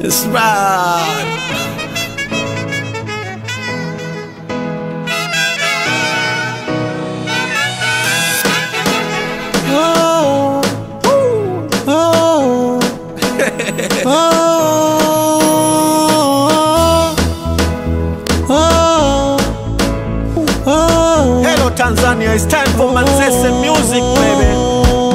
It's right. Oh, oh, oh, oh, oh. Hello Tanzania, it's time for Manzese music, baby.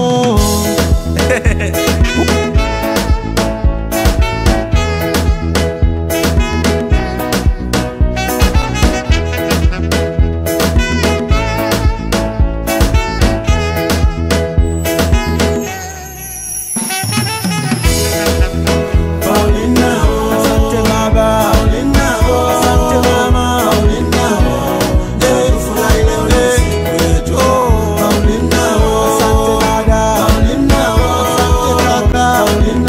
Asante baba, asante mama, Eh, furahi leo ni siku yetu. Asante dada, asante kaka,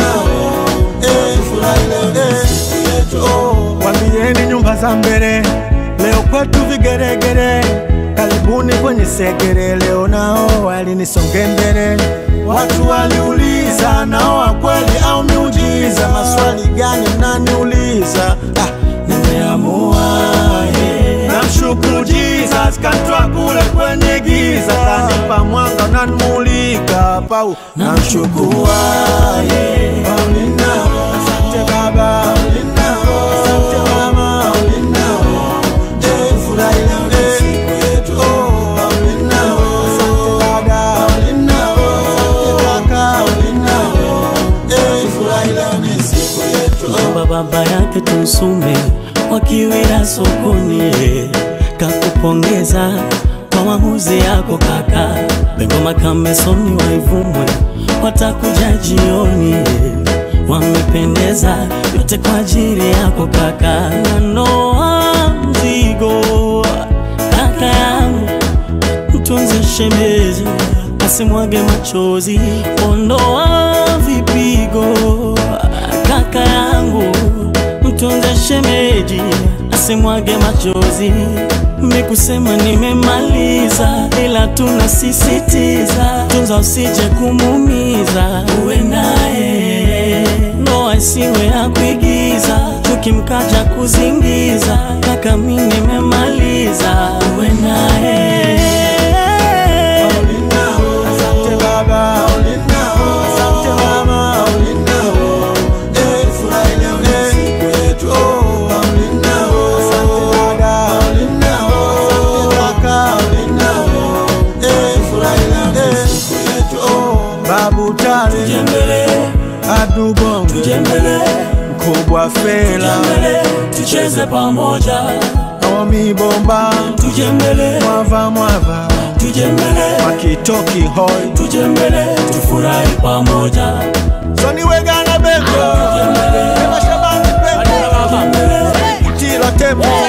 Eh, furahi leo ni siku yetu. Wambieni nyumba za mbele, leo kwetu vigeregere. Karibuni kwenye segere, leo nao walinisonge mbele. Watu waliuliza nao wa kweli au miujiza? Maswali gani mnaniuliza? Ah, nimeamua yeah. Namshukuru Jesus kantoa kule kwenye giza, kanipa mwanga unanimulika pau. Namshukuru yeah. Paulina, asante baba, asante mama, Eh, furahi leo ni siku yetu. Paulina, asante dada, asante kaka, Eh, furahi leo ni siku yetu. Baba baba yake Tumsume wakiwira sokoni, kakupongeza kwa maamuzi yako kaka. Bengoma Kamesoni waivumwe watakuja jioni, wamependeza yote kwa ajili yako kaka. Nanoa mzigo kaka yangu mtunze shemeji asimwage machozi, ondoa vipigo kaka yangu, mtunze shemeji asimwage machozi. Mikusema nimemaliza, ila tunasisitiza, tunza usije kumumiza, uwe naye ndoa isiwe ya kuigiza, tukimkaja kuzingiza, kaka mi nimemaliza, uwe naye Asante baba, asante mama, Eh, furahi leo ni siku yetu. Asante dada, asante kaka, Eh, furahi leo ni siku yetu. Babu Tale, Tujembele, Adu Bongo, tujembele, Mkubwa Fela, tujembele, tucheze pamoja, Naomi Bomba, tujembele, Mwava Mwava, tujembele, Makitoki Hoi, tujembele, tufurahi pamoja. Soni Wegana Bengo, Ema Shabani Bengo, Utila Tembo,